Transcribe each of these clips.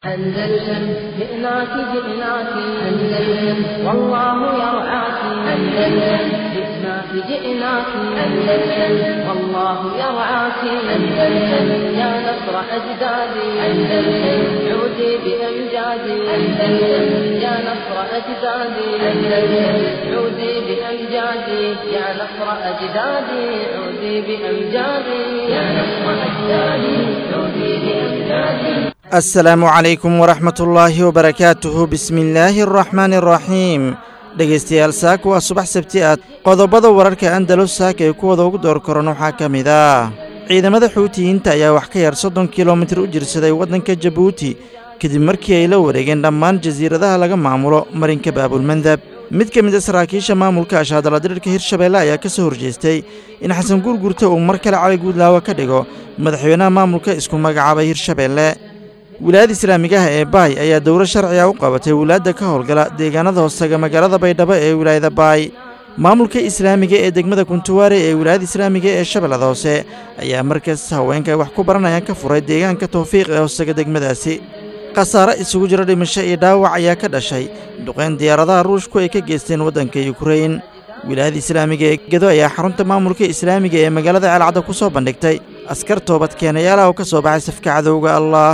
أندلسن جئناك جئناك أندلسن والله يرعاك أندلسن جئناك جئناك أندلسن والله يرعاك أندلسن يا نصر أجدادي أندلسن عودي بأمجادي أندلسن يا نصر أجدادي أندلسن عودي بأمجادي يا نصر أجدادي عودي بأمجادي يا نصر أجدادي عودي بأمجادي assalaamu calaykum waraxmatullaahi wabarakaatuhu bismillaahi araxmaani araxiim dhegaystayaal saaka waa subax sabti aad qodobada wararka andalus saaka ee kuwada ugu door koran waxaa ka mid ah ciidamada xuutiyiinta ayaa wax ka yar soddon kilomitir u jirsaday waddanka jabuuti kadib markii ay la wareegeen dhammaan jasiiradaha laga maamulo marinka baabulmandab mid ka mid a saraakiisha maamulka ashaadaladirirka hirshabeelle ayaa ka soo horjeestay in xasan guurgurta uu mar kale cali guudlaawo ka dhigo madaxweynaha maamulka isku magacaabay hirshabeelle wilaayada islaamigaha ee baay ayaa dowlo sharciga u qabatay wilaadda ka howlgala deegaanada hoostaga magaalada baydhabo ee wilaayada baay maamulka islaamiga ee degmada kuntuwaare ee wilaayada islaamiga ee shabeellada hoose ayaa markaas haweenka ay wax ku baranayaan ka furay deegaanka tawfiiq ee hoostaga degmadaasi khasaare isugu jiro dhimasho iyo dhaawac ayaa ka dhashay duqeyn diyaaradaha ruushku ay ka geysteen waddanka yukrain wilaayada islaamiga ee gedo ayaa xarunta maamulka islaamiga ee magaalada ceelcadda ku soo bandhigtay askar toobad keenayaalaha oo ka soo baxay safka cadowga allah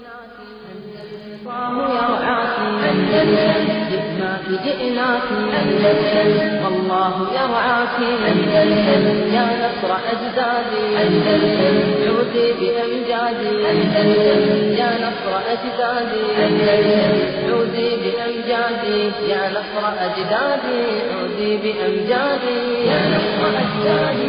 جئناك جئناك أندلسن والله يرعاك أندلسن يا نصر أجدادي أندلسن عودي بأمجادي أندلسن يا نصر أجدادي أندلسن عودي بأمجادي يا نصر أجدادي عودي بأمجادي يا نصر أجدادي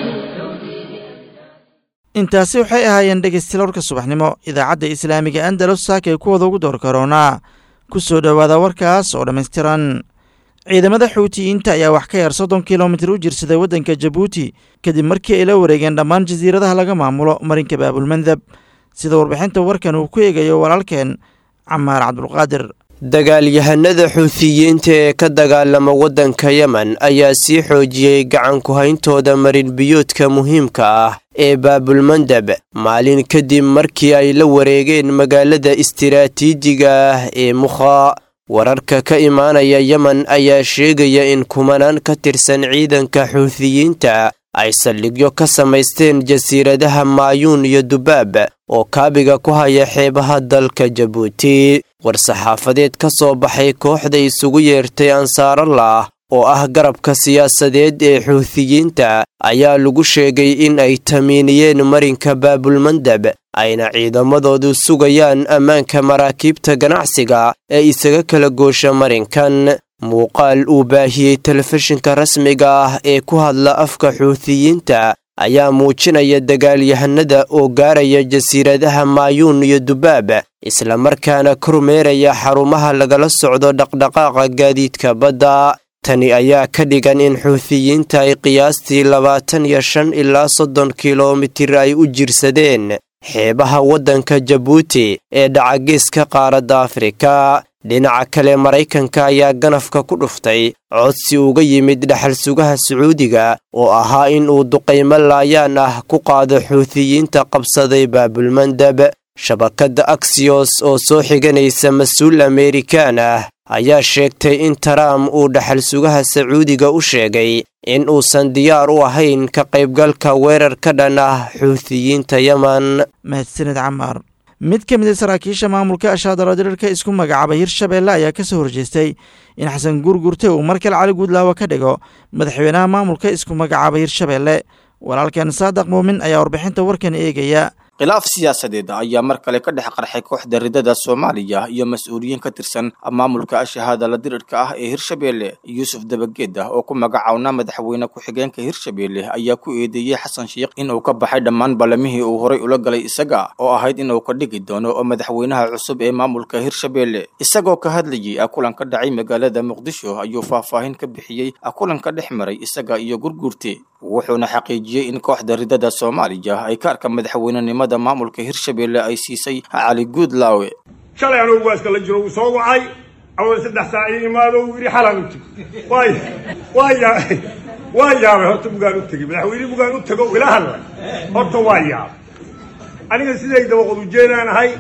intaasi waxay ahaayeen dhegaystiloorka subaxnimo idaacadda islaamiga andalus saaka ee kuwada ugu door karoonaa ku soo dhowaada warkaas oo dhammaystiran ciidamada xuutiyiinta ayaa wax ka yar soddon kilomitir u jirsaday waddanka jabuuti kadib markii ay la wareegeen dhammaan jasiiradaha laga maamulo marinka baabulmandab sida warbixinta warkan uu ku eegayo walaalkeen camaar cabdulqaadir dagaalyahanada xuutiyiinta ee ka dagaalama waddanka yemen ayaa sii xoojiyey gacan ku-hayntooda marinbiyoodka muhiimka ah ee baabulmandab maalin kadib markii ay la wareegeen magaalada istiraatiijiga ah ee mukha wararka ka imaanaya yemen ayaa sheegaya in kumanaan ka tirsan ciidanka xuutiyiinta ay saldhigyo ka samaysteen jasiiradaha maayuun iyo dubaab oo kaabiga ku haya xeebaha dalka jabuuti war-saxaafadeed ka soo baxay kooxda isugu yeertay ansaarallah oo ah garabka siyaasadeed ee xuutiyiinta ayaa lagu sheegay in ay tamiiniyeen marinka baabulmandab ayna ciidamadoodu sugayaan ammaanka maraakiibta ganacsiga ee isaga kala goosha marinkan muuqaal uu baahiyey telefishinka rasmiga ah ee ku hadla afka xuutiyiinta ayaa muujinaya dagaalyahanada oo gaaraya jasiiradaha maayuun iyo dubaab islamarkaana kormeeraya xarumaha lagala socdo dhaqdhaqaaqa gaadiidka badda tani ayaa ka dhigan in xuutiyiinta ay qiyaastii labaatan iyo shan ilaa soddon kilomitir ay u jirsadeen xeebaha waddanka jabuuti ee dhacageeska qaaradda afrika dhinaca kale maraykanka ayaa ganafka ku dhuftay codsi uga yimid dhaxal sugaha sacuudiga oo ahaa in uu duqaymo laayaan ah ku qaado xuutiyiinta qabsaday baabulmandab shabakadda aksiyos oo soo xiganaysa mas-uul ameerikaan ah ayaa sheegtay in taraam uu dhaxal sugaha sacuudiga u sheegay in uusan diyaar u ahayn ka qaybgalka weerar ka dhan ah xuutiyiinta yemen mahadsaned camaar mid ka mid a saraakiisha maamulka ashaadaladirirka isku magacaabay hirshabeelle ayaa ka soo horjeestay in xasan guurgurte uu mar kale cali guudlaawo ka dhigo madaxweynaha maamulka isku magacaabay hirshabeelle walaalkan saadaq muumin ayaa warbixinta warkan eegaya khilaaf siyaasadeed ayaa mar kale ka dhex qarxay kooxda ridada soomaaliya iyo mas-uuliyiin ka tirsan maamulka ashahaadala dirirka ah ee hirshabeelle yuusuf dabageed ah oo ku magacawnaa madaxweyne ku-xigeenka hirshabeelle ayaa ku eedeeyey xasan sheikh inuu ka baxay dhammaan ballamihii uu horay ula galay isaga oo ahayd inuu ka dhigi doono oo madaxweynaha cusub ee maamulka hirshabeelle isagoo ka hadlayay kulan ka dhacay magaalada muqdisho ayuu faahfaahin ka bixiyey kulan ka dhex maray isaga iyo gurguurte wuxuuna xaqiijiyey in kooxda ridada soomaaliya ay kaarka madaxweynenimada maamulka hirshabeelle ay siisay cali guudlaawe shalay anugu waaska la jiro uu soo wacay awal saddex saac ii imaado uu yidhi xalaan u tegi waay waa yaa waa yaabay horta bugaan u tegey madaxweyne bugaan u tego ila hadlay horta waa yaabay aniga siday dabaqod ujeenaan ahay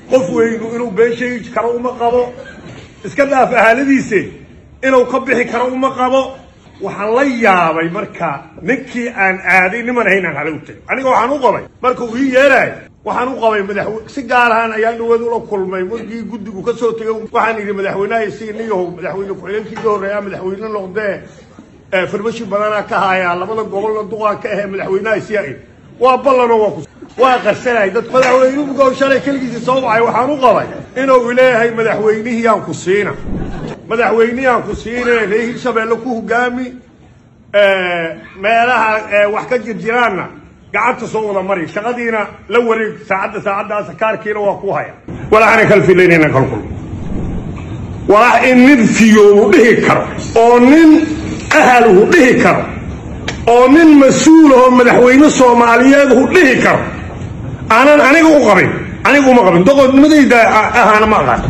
qof weynu inuu been sheegi karo uma qabo iska dhaaf ahaaladiise inuu ka bixi karo uma qabo waxaan la yaabay marka ninkii aan aaday niman haynaan hala u tegay aniga waxaan u qabay marka uu ii yeeraay waxaan u qabay madaxwe si gaar ahaan ayaan dhawaad ula kulmay markii guddigu ka soo tegay waxaan idhi madaxweynaha si niyahow madaxweyne ku-xigeenkii ka horreeyaa madaxweyne noqdee farmashi badanaa ka haayaa labada gobolna duqaa ka ahee madaxweynaha siyaa id waa ballanoo waa ku waa qarsanay dad madaxweynuhu shalay keligiisii soo wacay waxaan u qabay inuu leeyahay madaxweynihiyaan ku siina madaxweynihiyaan ku siine reer hirshabeelle ku hogaami meelaha wax ka jirjiraanna gacanta soo wada mari shaqadiina la wareeg saacadda saacaddaas kaarkiina waa ku haya walaxana kala filaynayna kala kulmo walax in nin fiyoobu dhihi karo oo nin ahaluhu dhihi karo oo nin mas-uulahoo madaxweyne soomaaliyeed hu dhihi karo aanan aniga u qabin aniga uma qabin doqodnimadayda ahaana ma aqaan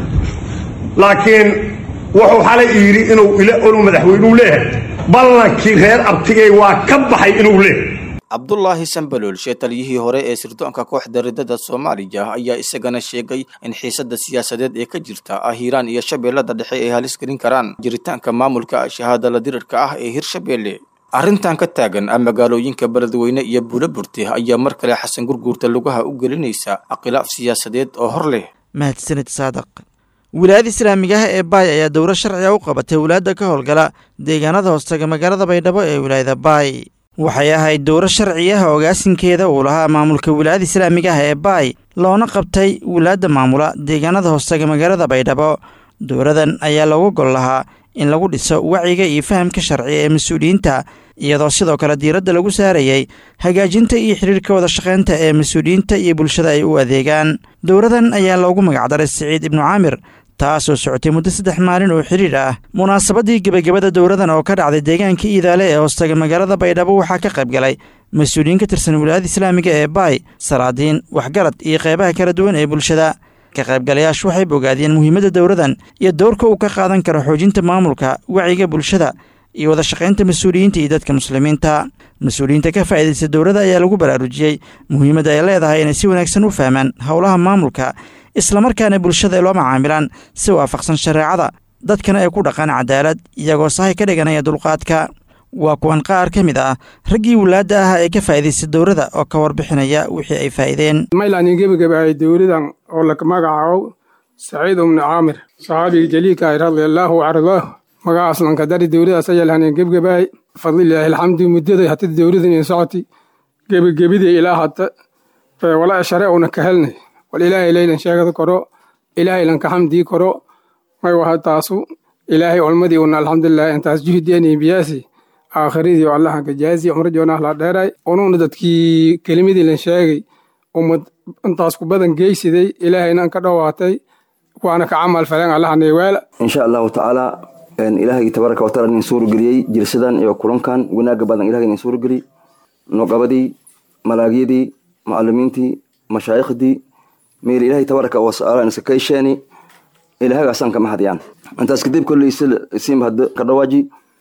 laakiin wuxuu xalay yidhi inuu inuu madaxweynuu leeyahay ballankii reer abtigay waa ka baxay inuu leeyahay cabdulaahi sambaloolshe taliyihii hore ee sirdoonka kooxda ridada soomaaliya ayaa isagana sheegay in xiisada siyaasadeed ee ka jirta ah hiiraan iyo shabeellada dhexe ay halis gelin karaan jiritaanka maamulka shahaadala dirirka ah ee hirshabeelle arrintan ka taagan ah magaalooyinka beledweyne iyo buulaburti ayaa mar kale xasan gurguurta lugaha u gelinaysa khilaaf siyaasadeed oo hor leh mahadsanid saadaq wilaayada islaamigaha ee baay ayaa dowro sharciga u qabatay walaadda ka howlgala deegaanada hoostaga magaalada baydhabo ee wilaayada baay waxay ahayd dowro sharci ah ogaasinkeeda uu lahaa maamulka wilaayada islaamigaha ee baay loona qabtay wilaadda maamula deegaanada hoostaga magaalada baydhabo dowradan ayaa loogu gol lahaa in lagu dhiso wacyiga iyo fahamka sharciga ee mas-uuliyiinta iyadoo sidoo kale diiradda lagu saarayay hagaajinta iyo xidhiirka wada shaqaynta ee mas-uuliyiinta iyo bulshada ay u adeegaan dowradan ayaa loogu magacdaray siciid ibnu caamir taasoo socotay muddo saddex maalin oo xidhiir ah munaasabadii gebagabada dowradan oo ka dhacday deegaanka iidaale ee hoostaga magaalada baydhabo waxaa ka qayb galay mas-uuliyiin ka tirsan wilaayada islaamiga ee baay salaadiin waxgarad iyo qeybaha kala duwan ee bulshada ka qaybgalayaashu waxay bogaadiyeen muhiimadda dowradan iyo dowrka uu ka qaadan karo xoojinta maamulka wacyiga bulshada iyo wada shaqaynta mas-uuliyiinta iyo dadka muslimiinta mas-uuliyiinta ka faa'iidaysta dowladda ayaa lagu baraarujiyey muhiimadda ay leedahay inay si wanaagsan u fahmaan howlaha maamulka islamarkaana bulshada loo macaamilaan si waafaqsan shareecada dadkana ay ku dhaqaan cadaalad iyagoo sahay ka dhiganaya dulqaadka waa kuwan qaar ka mid ah raggii wulaadda ah ee ka faa'iidaysta dowladda oo ka warbixinaya wixii ay faa'iideen maylaani gebagabaayay dowladan oo la magacaabo saciid ibnu caamir saxaabiga jaliilka ay radiallaahu cardaah magacaas lankadari dowladaas ayaa lahaneen gebgabaay fadlilaahi alxamdu muddaday hata dowladan in socoti gebagabidii ilaa hata wala share una ka helnay wal ilaahay leylan sheegada koro ilaahay lanka xamdii koro may waha taasu ilaahay olmadii una alxamdulilah intaas juhdiani biyaasi aakhiradii allahan ka jaazi umra joonah la dheeray unuuna dadkii kelimadii lan sheegay ummad intaas ku badan geysiday ilaahayna ka dhowaatay waana ka camal faleen allahanay weela insha allahu tacaala ilaahay tabaaraka wataala nin suurageliyey jirsadan iyo kulankan wanaaga badan ilahay nin suurageliyey noqabadii malaagyadii macalimiintii mashaayikhdii meel ilaahay tabaaraka wataala iska kaysheeni ilaahagaasaan kama hadiyaan intaas kadib kolley isiim hadda ka dhawaaji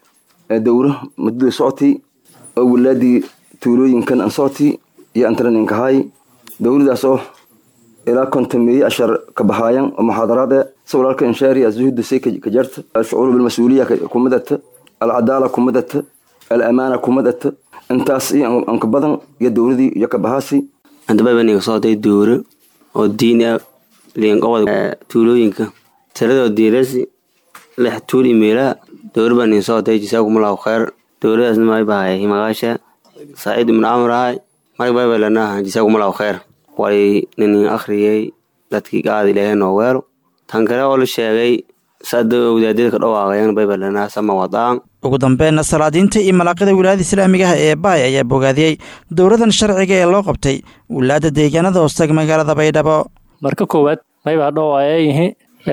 dowro muddada socoti oo wilaadii tuulooyinkan an socoti iyo antaran inkahaay dowladaas oo ilaa kontameeye ashar ka bahaayan oo muxaadaraad e si walaalka inshaari azuhudda say ka jarta alshucuuru bilmas-uuliya kumadata alcadaala kumadata alamaana kumadata intaas iyo anka badan iyo dowladii iyo ka bahaasi andababaniga socday dowro oo diin ah liinqobada tuulooyinka tiradoo diirasi lix tuul imeelaha dowra baa nin socday jisaakumullahu khayr dowladaasna may bahay magaasha saciid ibnu camar ahay may baybalanaha jisaakumullahu khayr way ninin akhriyey dadkii gaada ilaahay noo weelo tan kale oo la sheegay sada wadaadada ka dhawaaqayan baybalanaha sama wadaan ugu dambeenna salaadiinta iyo malaaqida wilaayada islaamigaha ee baay ayaa bogaadiyey dowladan sharciga ee loo qabtay wilaadda deegaanada hoostaga magaalada baydhabo marka koowaad maybaa dhowaayayihi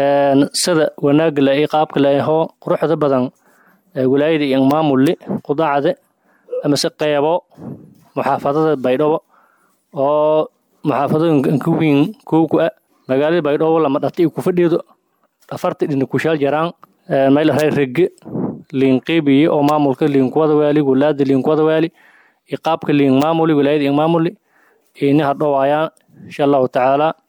sida wanaagla iyo qaabkale ahoo quruxda badan wilaayada iyo maamulli qudacde amase qeybo muxaafadada baydhabo oo muxaafadooyinka wiin kowku a magaalada baydhabo lama dhata iyo kufadhido afarta dhina kushaal jaraan maylahay rege liinqiibiye oo maamulka liinkuwada waali wulaada liinkuwada waali iyo qaabka liin maamuli wilaayada iyo maamuli ini hadhowaayaan insha allahu tacaala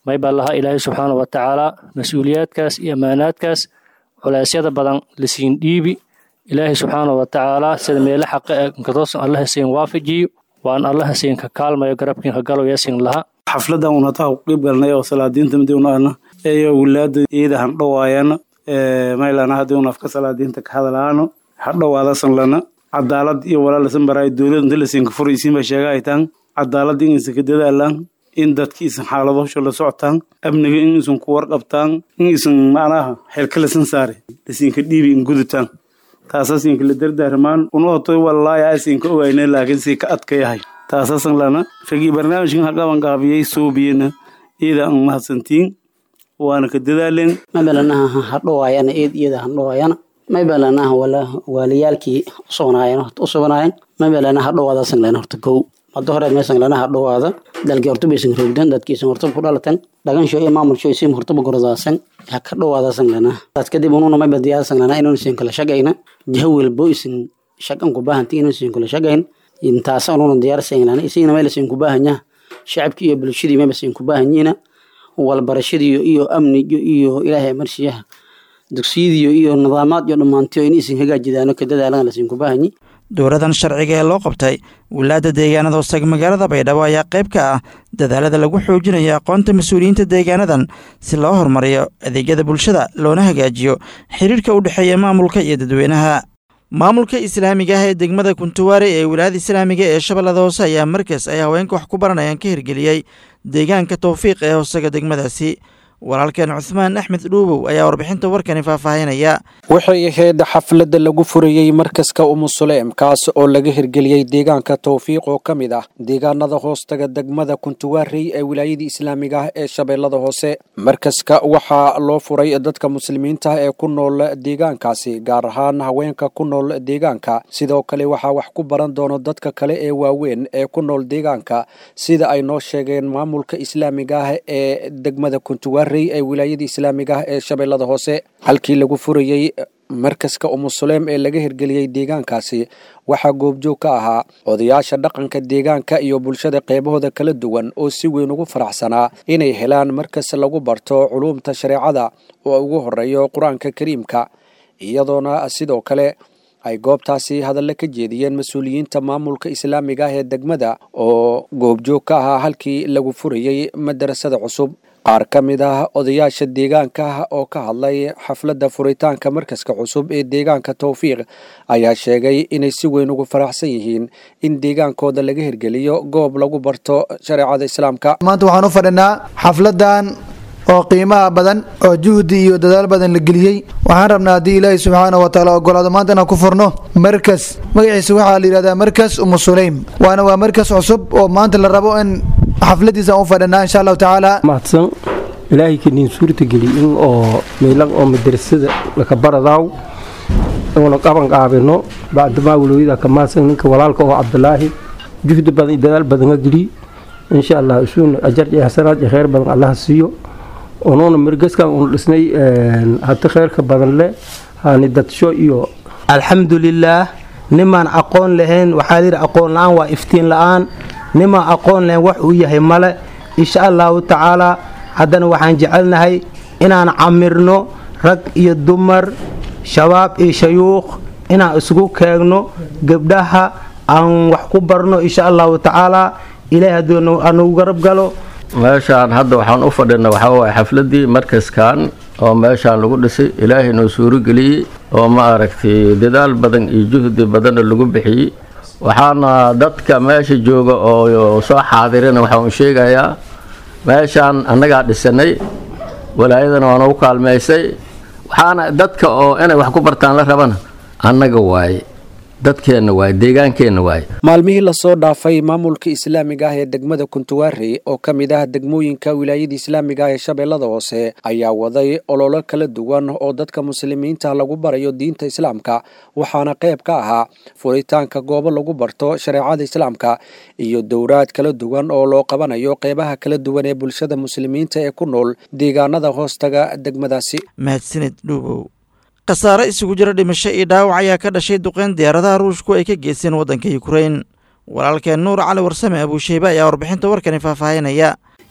may baa lahaa ilaahay subxaana wa tacaala mas-uuliyaadkaas iyo ammaanaadkaas culeysyada badan lasiin dhiibi ilaahay subxaana wa tacaala sida meele xaqa ee nkatoosan allaha siin waafajiyo waan allaha siin ka kaalmayo garabkiin ka galow yasin laha xafladan un hataa ku qeyb galnay oo salaadiinta midiunaana eyo wilaada iyada handhowaayana maylana hadii un afka salaadiinta ka hadalaano hadhowaadasan lana cadaalad iyo walaalasan baraay dowlad inta lasinka furaysiinba sheega ay taan cadaalad in isan ka dadaalaan in dadka isan xaaladosha la socotaan amniga in isan ku warqabtaan in isan macnaha xilka lasan saare lasinka dhiibi in gudutaan taasasinka la dardaarmaan unoto walaaya asinka ogayna laakiin si ka adka yahay taasasan lana ragii barnaamijkan haqaban qaabiyey soobiyena iyada an mahadsantiin waana ka dadaaleen mabalanaha hadhowaayana eed iyada handhowaayana mabalanaha wala waaliyaalkii usugnaayeen horta usugnaayeen mabalana hadhowaadasan lena horta kow mado hore meesan lana hadhowaada dalkii horta baysan roogdan dadkiisan horta ku dhalatan dhagansho iyo maamulsho isim hortaba gorodaasan ha ka dhowaadasan lana taas kadib ununa mayba diyaasan lana inuu isin kala shaqayna jaha welbo isin shaqan ku baahanti inuu isin kala shaqayn intaas ununa diyaarsan lana isigna mayla isin ku baahanya shacabkii iyo bulshadii mayba isin ku baahanyiina walbarashadiiyo iyo amniyo iyo ilaahay marshiyaha dugsiyadiyo iyo nidaamaad iyo dhammaantiyo in isin hagaajidaano ka dadaalan lasin ku baahanyi dowladan sharciga ee loo qabtay wilaada deegaanada hoostega magaalada baydhabo ayaa qayb ka ah dadaalada lagu xoojinayo aqoonta mas-uuliyiinta deegaanadan si loo horumariyo adeegyada bulshada loona hagaajiyo xiriirka u dhexeeya maamulka iyo dadweynaha maamulka islaamiga ah ee degmada kuntuwaare ee wilaayada islaamiga ee shabeellada hoose ayaa markaas ay haweenka wax ku baranayaan ka hirgeliyey deegaanka towfiiq ee hoosega degmadaasi walaalkeen cuhmaan axmed dhuubow ayaa warbixinta warkani faahfaahinaya waxay ahayd xafladda lagu furayey markaska umusuleem kaas oo laga hirgeliyey deegaanka towfiiq oo ka mid ah deegaanada hoostaga degmada kuntuwaarey ee wilaayada islaamiga ah ee shabeellada hoose markaska waxaa loo furay dadka muslimiinta ee ku nool deegaankaasi gaar ahaan haweenka ku nool deegaanka sidoo kale waxaa wax ku baran doono dadka kale ee waaweyn ee ku nool deegaanka sida ay noo sheegeen maamulka islaamiga ah ee degmada kuntuwaarey ee wilaayada islaamiga ah ee shabeellada hoose halkii lagu furayey markaska umusuleem ee laga hirgeliyey deegaankaasi waxaa goobjoog ka ahaa odayaasha dhaqanka deegaanka iyo bulshada qeybahooda kala duwan oo si weyn ugu faraxsanaa inay helaan markas lagu barto culuumta shareecada oo ugu horeeyo qur-aanka kariimka iyadoona sidoo kale ay goobtaasi hadalla ka jeediyeen mas-uuliyiinta maamulka islaamiga ah ee degmada oo goobjoog ka ahaa halkii lagu furayey madarasada cusub qaar ka mid ah odayaasha deegaanka oo ka hadlay xafladda furitaanka markaska cusub ee deegaanka towfiiq ayaa sheegay inay si weyn ugu faraxsan yihiin in deegaankooda laga hirgeliyo goob lagu barto shareecada islaamka maanta waxaan u fadhinaa xafladan oo qiimaha badan oo juhdi iyo dadaal badan la geliyey waxaan rabnaa haddii ilaahi subxaana wa taala ogolaado maanta inaan ku furno markas magaciisa waxaa la yidhahdaa markas umusulaym waana waa markas cusub oo maanta la rabo in xafladiisa aan u fadhinaa insha allahu tacaala mahadsan ilaahay kaniin suurta geli in oo meelan oo madrasada laka baradaaw una qaban qaabino bacdamaa walooyada ka mahadsan ninka walaalka oo cabdulaahi juhdi badan iyo dadaal badan ka geliy insha allah isuun ajar iyo xasanaad iyo kheyr badan allaha siiyo unuuna mirgaskan unu dhisnay hati kheyrka badan leh hani dadsho iyo alxamdulilaah nimaan aqoon lahayn waxaa layidhi aqoon la-aan waa iftiin la-aan nimaan aqoon lahayn wax uu yahay male insha allahu tacaalaa haddana waxaan jecelnahay inaan camirno rag iyo dumar shabaab iyo shayuukh inaan isugu keegno gebdhaha aan wax ku barno insha allahu tacaalaa ilaahay hadduu anugu garab galo meeshaan hadda waxaan u fadhina waxaa waaye xafladii markaskan oo meeshaan lagu dhisay ilaahay noo suurageliyey oo ma aragtay dadaal badan iyo juhdi badanna lagu bixiyey waxaana dadka meesha jooga oo soo xaadirina waxaan sheegayaa meeshaan annagaa dhisanay walaayadana waa noogu kaalmaysay waxaana dadka oo inay wax ku bartaan la rabana annaga waaye dadkeenna waaye deegaankeenna waaye maalmihii lasoo dhaafay maamulka islaamiga ah ee degmada kuntuwaarey oo ka mid ah degmooyinka wilaayada islaamiga ah ee shabeellada hoose ayaa waday ololo kala duwan oo dadka muslimiinta lagu barayo diinta islaamka waxaana qayb ka ahaa furitaanka goobo lagu barto shareecada islaamka iyo dowraad kala duwan oo loo qabanayo qeybaha kala duwan ee bulshada muslimiinta ee ku nool deegaanada hoostaga degmadaasi mahadsanid dhuubow khasaare isugu jira dhimasho iyo dhaawac ayaa ka dhashay duqeyn diyaaradaha ruushku ay ka geysteen waddanka yukrain walaalkeen nuur cali warsame abuusheybe ayaa warbixinta warkani faahfaahinaya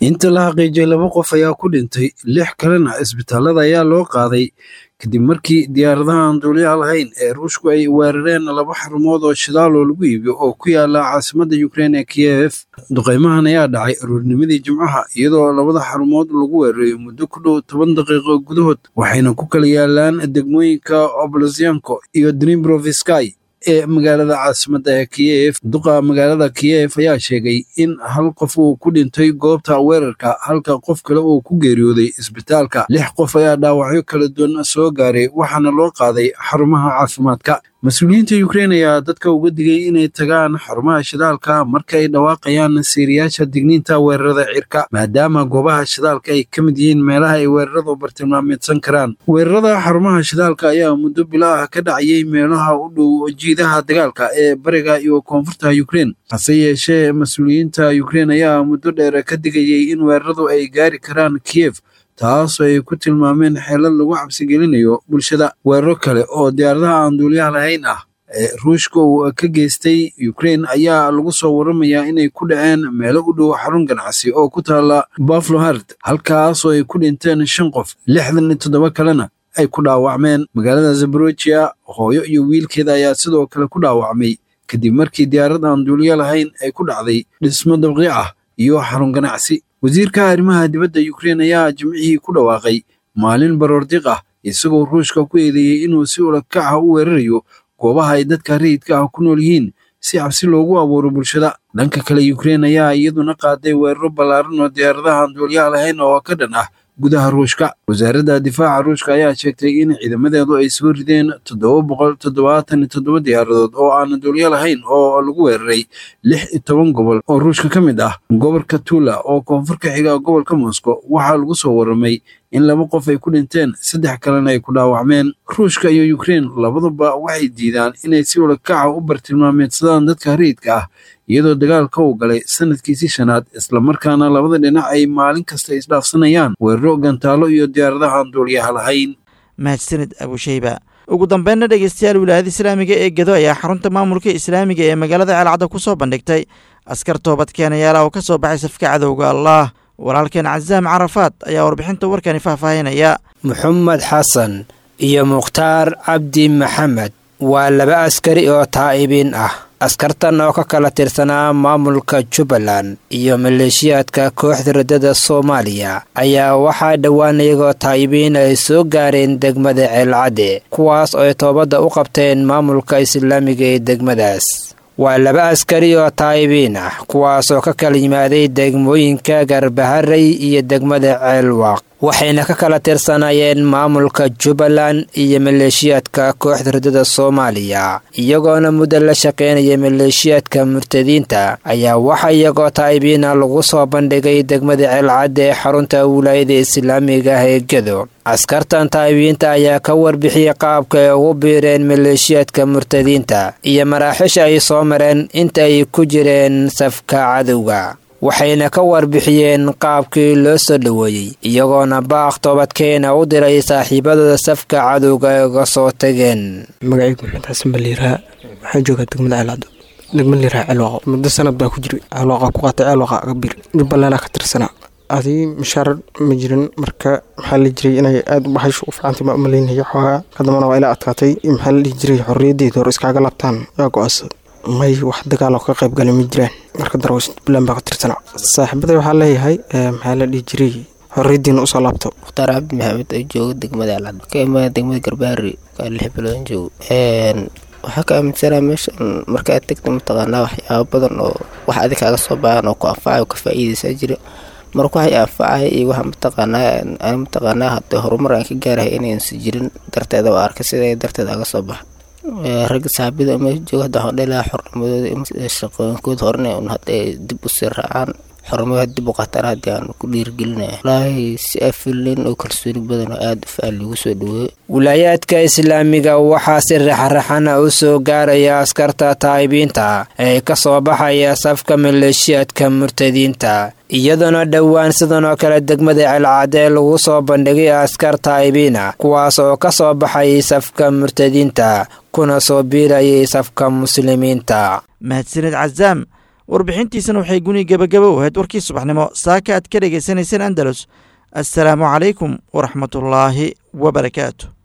inta la xaqiijiyay laba qof ayaa ku dhintay lix kalena isbitaalada ayaa loo qaaday kadib markii diyaaradaha aan duuliyaha lahayn ee ruushku ay weerareen laba xarumood oo shidaal oo lagu iibiyo oo ku yaala caasimadda ukrein ee kiyef duqaymahan ayaa dhacay aroornimadii jimcaha iyadoo labada xarumood lagu weerarayo muddo ku dhow toban daqiiqo gudahood waxayna ku kala yaalaan degmooyinka oblosyanko iyo dnibrovisky ee magaalada caasimadda ee kiyef duqa magaalada kiyef ayaa sheegay in hal qof uu ku dhintay goobta weerarka halka qof kale uu ku geeriyooday isbitaalka lix qof ayaa dhaawacyo kala duwan soo gaaray waxaana loo qaaday xarumaha caafimaadka mas-uuliyiinta ukrein ayaa dadka uga digay inay tagaan xarumaha shidaalka marka ay dhawaaqayaan siiriyaasha digniinta weerarada cirka maadaama goobaha shidaalka ay ka mid yihiin meelaha ay weeraradu bartilmaameedsan karaan weerarada xarumaha shidaalka ayaa muddo bilo ah ka dhacayay meelaha u dhow jiidaha dagaalka ee bariga iyo koonfurta ukrein hase yeeshee mas-uuliyiinta ukrein ayaa muddo dheer ka digayay in weeraradu ay gaari karaan kiyef taasoo ay ku tilmaameen xeelad lagu cabsigelinayo bulshada weeraro kale oo diyaaradaha aan duuliyaha lahayn ah ee ruushka uu ka geystay ukrein ayaa lagu soo waramayaa inay ku dhaceen meelo u dhow xarun ganacsi oo ku taala baflohard halkaasoo ay ku dhinteen shan qof lixdan iyo toddoba kalena ay ku dhaawacmeen magaalada zaborojiya hooyo iyo wiilkeeda ayaa sidoo kale ku dhaawacmay kadib markii diyaarad aan duuliyo lahayn ay ku dhacday dhismo dabqiic ah iyo xarun ganacsi wasiirka arrimaha dibadda ukrein ayaa jimcihii ku dhawaaqay maalin baroordiq ah isagoo ruushka ku eedeeyey inuu si ulakaca u weerarayo goobaha ay dadka rayidka ah ku nool yihiin si cabsi loogu abuuro bulshada dhanka kale ukrein ayaa iyaduna qaaday weeraro ballaaran oo diyaaradaha aan duuliyaha lahayn oo ka dhan ah gudaha ruushka wasaaradda difaaca ruushka ayaa sheegtay in ciidamadeedu ay soo rideen toddoba boqol toddobaatan iyo toddoba diyaaradood oo aan duuliyo lahayn oo lagu weeraray lix iyo toban gobol oo ruushka ka mid ah gobolka tula oo koonfur ka xiga gobolka moscow waxaa lagu soo warramay in laba qof ay ku dhinteen saddex kalena ay ku dhaawacmeen ruushka iyo ukrein labaduba waxay diidaan inay si ulakaca u bartilmaameedsadaan dadka rayidka ah iyadoo dagaalka uu galay sanadkiisii shanaad islamarkaana labada dhinac ay maalin kasta isdhaafsanayaan weeraro gantaalo iyo diyaaradaha aan duuliyaha lahayn mahadsanid abusheyba ugu dambeynna dhegeystayaal wilaayada islaamiga ee gedo ayaa xarunta maamulka islaamiga ee magaalada ceelcadda ku soo bandhigtay askar toobadkeenayaala oo ka soo baxay safka cadowga allah walaalkeen casaam carafaad ayaa warbixinta warkani faahfaahinaya moxamed xasan iyo mukhtaar cabdi maxamed waa laba askari oo taa'ibiin ah askartan oo ka kala tirsanaa maamulka jubbaland iyo maleeshiyaadka kooxda raddada soomaaliya ayaa waxaa dhowaan iyagoo taa'ibiin ay soo gaareen degmada ceelcadde kuwaas oo ay toobadda u qabteen maamulka islaamiga ee degmadaas waa laba askari oo taa'ibiin ah kuwaasoo ka kala yimaaday degmooyinka garbaharey iyo degmada ceelwaaq waxayna ka kala tirsanaayeen maamulka jubbaland iyo maleeshiyaadka kooxda raddada soomaaliya iyagoona muddo la shaqaynaya maleeshiyaadka murtadiinta ayaa waxa iyagoo taa'ibiina lagu soo bandhigay degmada ceelcadda ee xarunta wilaayada islaamiga ah ee gedo askartan taa'ibiinta ayaa ka warbixiyey qaabka ay ugu biireen maleeshiyaadka murtadiinta iyo maraaxisha ay soo mareen inta ay ku jireen safka cadowga waxayna ka warbixiyeen qaabkii loo soo dhoweeyey iyagoona baaq toobadkeena u diray saaxiibadooda safka cadowga ay uga soo tageen magacaygu maxamed xasan baliiraa waxaa joogaa degmada ceelcado degmada liiraa ceelwaaqo muddo sanad baa ku jiray ceelwaaqa ku qaatay ceelwaaqa aga bir jubbalandaa ka tirsanaa adii mashaarar ma jirin marka maxaa la jiray inay aada u baxaysho u fiicantay maa umaleynaya xoogaa kadambana waa ila adkaatay maxaa la dhihi jiray xorriyaddeeda hore iskaaga laabtaan yaa go-aansad may wax dagaal oo ka qayb galay ma jiraan marka darwash jubbaland baa ka tirsanaa saaxiibaday waxaa leeyahay maxaa la dhihi jiray xorriyaddiina usoo laabto mukhtaar cabdi maxamed oo jooga degmada alcad ka imaada degmada garbaari kaa lix bilood joogo waxaa ka aaminsanaa meeshan markaad tegta mataqaanaa waxyaaba badan oo wax adig kaaga soo baahan oo ku anfacay oo ka faa'iidaysaa jira marka waxay anfacaya iyo waxa mataqaanaa aan mataqaanaa hadda horumar aan ka gaarahay inaysan jirin darteeda waa arkay sida darteeda aga soo baxa ragga saxaabada meesha jooga hadda waxaan dhelaha xornimadooda shaqooyinkooda horena un hadda ay dib u sii raacaan xornimada dib u qaataan haddii aan ku dhiirigelinaya walaahi si afilin oo kalsooni badan oo aada u faal lagu soo dhaweeyo wilaayaadka islaamiga waxaa si raxraxana u soo gaaraya askarta taa'ibiinta ee ka soo baxaya safka maleeshiyaadka murtadiinta iyadoona dhowaan sidan oo kale degmada celcadee lagu soo bandhigay askar taa'ibiina kuwaas oo ka soo baxayay safka murtadiinta kuna soo biirayay safka muslimiinta mahadsanid casaam warbixintiisana waxay guni gebagaba u ahayd warkii subaxnimo saaka aad ka dhegaysanayseen andalus assalaamu calaykum waraxmatullaahi wabarakaatu